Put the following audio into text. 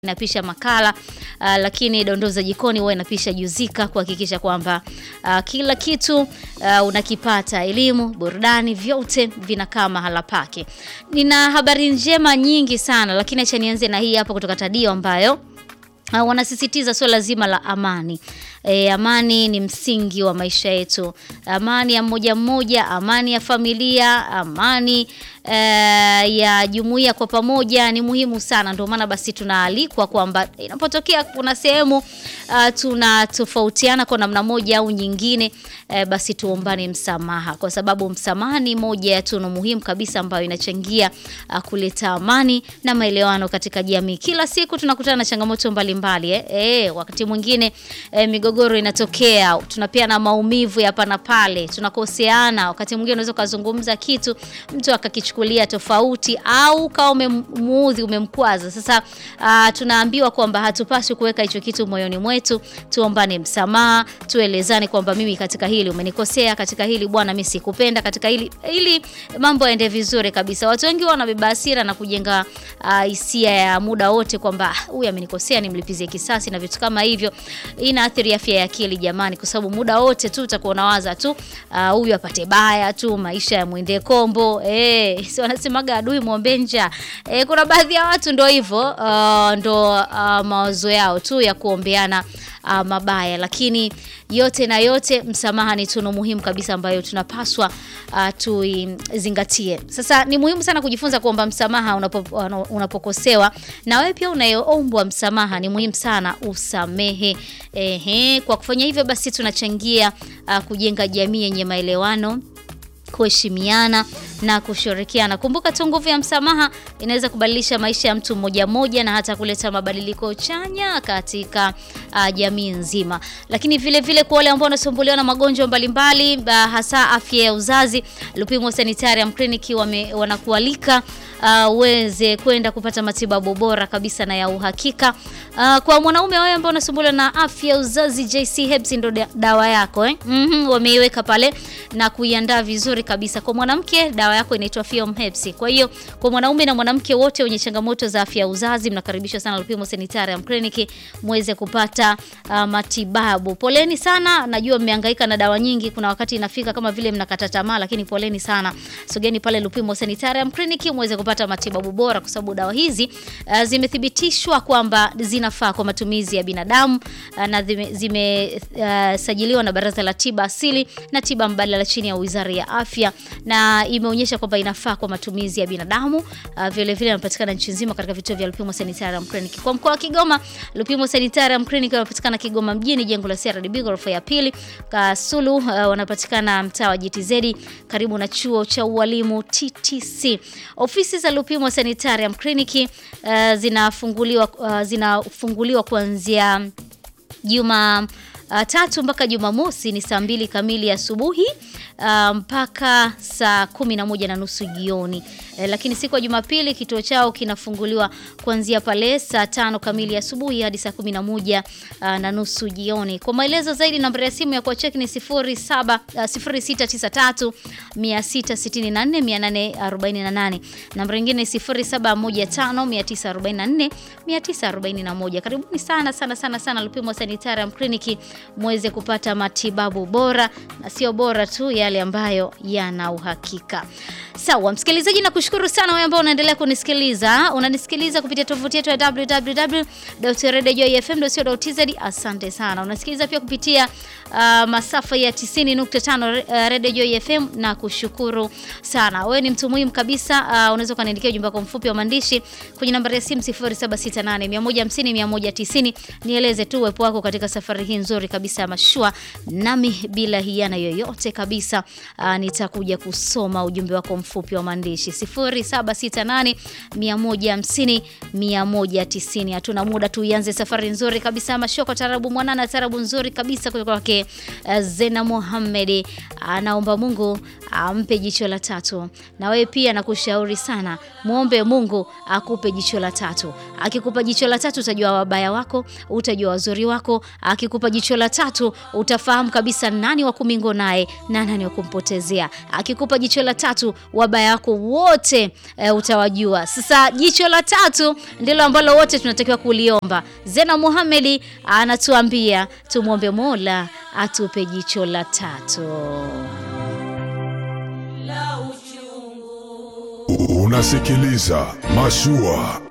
inapisha makala uh, lakini dondoo za jikoni huwa inapisha juzika kuhakikisha kwamba uh, kila kitu uh, unakipata, elimu, burudani, vyote vinakaa mahala pake. Nina habari njema nyingi sana, lakini acha nianze na hii hapa kutoka Tadio ambayo uh, wanasisitiza suala zima la amani. E, amani ni msingi wa maisha yetu. Amani ya mmoja mmoja, amani ya familia, amani e, ya jumuiya kwa pamoja ni muhimu sana. Ndio maana basi tunaalikwa kwamba inapotokea kuna sehemu uh, tunatofautiana kwa namna moja au nyingine e, basi tuombane msamaha, kwa sababu msamaha ni moja ya tunu muhimu kabisa ambayo inachangia uh, kuleta amani na maelewano katika jamii. Kila siku tunakutana na changamoto mbalimbali eh. E, wakati mwingine e, migogoro inatokea, tunapeana maumivu ya hapa na pale, tunakoseana. Wakati mwingine unaweza ukazungumza kitu mtu akakichukulia tofauti, au kawa umemuudhi, umemkwaza. Sasa uh, tunaambiwa kwamba hatupaswi kuweka hicho kitu moyoni mwetu, tuombane msamaha, tuelezane kwamba mimi katika hili umenikosea, katika hili bwana mimi sikupenda, katika hili ili mambo yaende vizuri kabisa. Watu wengi wanabeba hasira na kujenga hisia uh, ya muda wote kwamba huyu amenikosea, nimlipizie kisasi na vitu kama hivyo. Inaathiri afya ya akili jamani, kwa sababu muda wote tu utakuwa unawaza tu huyu uh, apate baya tu, maisha ya mwende kombo eh, si wanasemaga adui muombe njaa eh. Kuna baadhi ya watu ndo hivyo uh, ndo uh, mawazo yao tu ya kuombeana uh, mabaya, lakini yote na yote, msamaha ni tunu muhimu kabisa ambayo tunapaswa uh, tuizingatie. Sasa ni muhimu sana kujifunza kuomba msamaha unapo, unapokosewa, na wewe pia unayoombwa msamaha ni muhimu sana usamehe. Ehe, kwa kufanya hivyo basi tunachangia uh, kujenga jamii yenye maelewano kuheshimiana na kushirikiana. Kumbuka tu nguvu ya msamaha inaweza kubadilisha maisha ya mtu mmoja mmoja na hata kuleta mabadiliko chanya katika uh, jamii nzima. Lakini vile vile kwa wale ambao wanasumbuliwa na magonjwa mbalimbali uh, hasa afya ya uzazi, Lupimo Sanitarium Clinic wanakualika uweze uh, kwenda kupata matibabu bora kabisa na ya uhakika. Uh, kwa mwanaume wewe ambao unasumbuliwa na afya ya uzazi, JC Herbs ndio dawa yako eh? Mm -hmm, wameiweka pale na kuiandaa vizuri kabisa. Kwa mwanamke dawa yako inaitwa Fiom Herbs. Kwa hiyo kwa mwanaume na mwanamke wote wenye changamoto za afya ya uzazi mnakaribishwa sana Lupimo Sanitarium Clinic muweze kupata uh, matibabu. Poleni sana, najua mmehangaika na dawa nyingi, kuna wakati inafika kama vile mnakata tamaa, lakini poleni sana. Sogeni pale Lupimo Sanitarium Clinic muweze kupata matibabu bora kwa sababu dawa hizi uh, zimethibitishwa kwamba zinafaa kwa matumizi ya binadamu uh, na zimesajiliwa uh, na Baraza la Tiba Asili na Tiba Mbadala chini ya Wizara ya Afya na imeonyesha kwamba inafaa kwa matumizi ya binadamu. Uh, vile vile inapatikana nchi nzima katika vituo vya Lupimo Sanitarium Clinic. Kwa mkoa wa Kigoma, Lupimo Sanitarium Clinic wanapatikana Kigoma mjini, jengo la CRDB ghorofa ya pili. Kasulu uh, wanapatikana mtaa wa GTZ karibu na chuo cha ualimu TTC. Ofisi za Lupimo Sanitarium Clinic uh, zinafunguliwa uh, zinafunguliwa kuanzia Juma uh, tatu mpaka Jumamosi ni saa mbili kamili asubuhi uh, mpaka saa kumi na moja na nusu jioni. Eh, lakini siku ya Jumapili kituo chao kinafunguliwa kuanzia pale saa tano kamili asubuhi hadi saa kumi na moja uh, na nusu jioni. Kwa maelezo zaidi namba ya simu ya kuwacheki ni 07 uh, 0693 664 848. Namba nyingine 0715 944 941. Karibuni sana sana sana sana Lupimo Sanitarium Clinic muweze kupata matibabu bora na sio bora tu yale ambayo yana uhakika. Sawa, msikilizaji, nakushukuru sana wewe ambao unaendelea kunisikiliza. Unanisikiliza kupitia tovuti yetu ya www.radiojoyfm.co.tz. Asante sana. Unasikiliza pia kupitia uh, masafa ya 90.5 Radio Joy FM na kushukuru sana. Wewe ni mtu muhimu kabisa. Uh, unaweza kuniandikia ujumbe wako mfupi wa maandishi kwenye nambari ya simu 0768 150 190. Nieleze tu uwepo wako katika safari hii nzuri kabisa ya mashua, nami bila hiana yoyote kabisa uh, nitakuja kusoma ujumbe wako mfupi wa maandishi 0768 150 190. Hatuna muda tu, ianze safari nzuri kabisa mashoko, tarabu mwanana, tarabu nzuri kabisa kutoka kwake uh, Zena Mohamed. Anaomba Mungu ampe jicho la tatu, na wewe pia nakushauri sana, muombe Mungu akupe jicho la tatu. Akikupa jicho la tatu, utajua wabaya wako, utajua wazuri wako. Akikupa jicho la tatu, utafahamu kabisa nani wa kumingo naye na nani gani wa kumpotezea. Akikupa jicho la tatu, wabaya wako wote e, utawajua. Sasa jicho la tatu ndilo ambalo wote tunatakiwa kuliomba. Zena Muhamedi anatuambia tumwombe Mola atupe jicho la tatu. Unasikiliza Mashua